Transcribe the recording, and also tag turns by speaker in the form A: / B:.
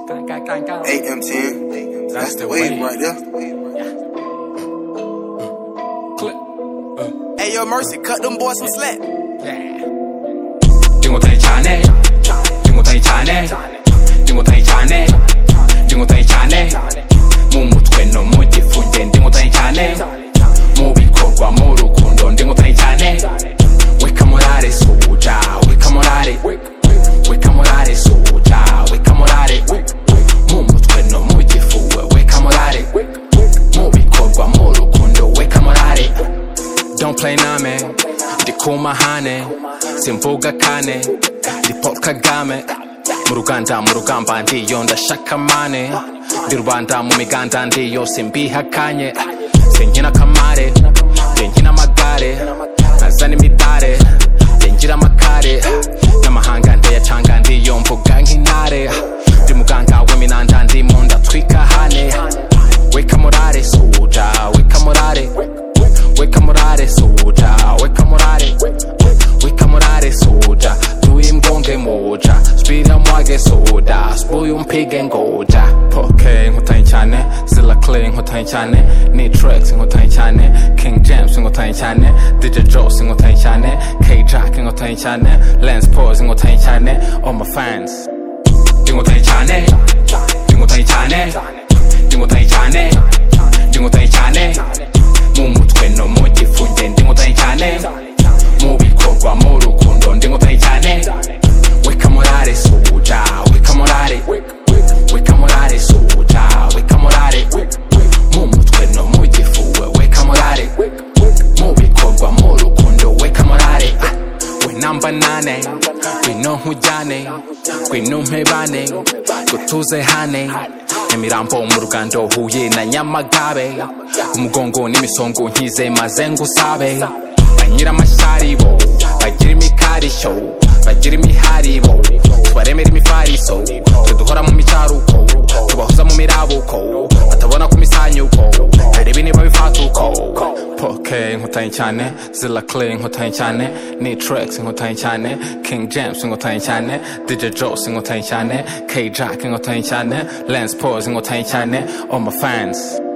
A: Gang, gang.
B: AM10. That's the wave right there.
A: Click.
C: Hey, yo, Mercy, cut them boys some slack.
A: 经过再查呢，经过再查呢，经过再查呢，经过再查呢，mu mutwe no mu gifu nge ndi nkotanyi cyane mu bikorwa mu rukundo ndi nkotanyi cyane weka morale suja weka morale weka morale suja weka morale mu mutwe no mu gifu we weka morale mu bikorwa mu rukundo weka morale Don't play name Ndi kumahane Simvuga kane Ndi Paul Kagame Mu ruganda mu rugamba ndiyo ndashaka mane Ndi rubanda mu miganda ndiyo simbihakanye Sinkina kamare Sinkina amagare Nazana imidare Singira amakare N'amahanga ndayacanga ndiyo mvuga nk'intare Ndi muganga w'iminanda ndimo ndatwika hane Weka morale suja Weka morale Weka morale suja Weka morale Weka morale suja Turi mgonge moja Spira mwage soda Spuyu mpige ngoja Poke nkotanyi cyane Zilla Clay nkotanyi cyane Ni Trex nkotanyi cyane King James nkotanyi cyane DJ Joss nkotanyi cyane K Jack nkotanyi cyane Lance Pose nkotanyi cyane All my fans Nkotanyi cyane Nkotanyi cyane Nkotanyi cyane Nkotanyi cyane mu mutwe no mu gifu nge ndi nkotanyi cyane mu bikorwa mu rukundo ndi nkotanyi cyane weka morale suja weka morale weka morale suja weka morale mu mutwe no mu gifu we weka morale mu bikorwa mu rukundo weka morale ah. winamba nane ngwino nkujyane ngwino mpebane ngo tuze hane imirambo mu rugando huye na nyamagabe umugongo n'imisongo nkize maze ngusabe banyira amashyaribo bagira imikarishyo bagira imiharibo tubaremera imifariso tuduhora mu micaruko tubahoza mu mirabuko batabona ku misanyuko barebe niba bifatuko poke nkotanyi cyane zilla clay nkotanyi cyane ni trex nkotanyi cyane king james nkotanyi cyane dj jos nkotanyi cyane k jack nkotanyi cyane lens pose nkotanyi cyane all my fans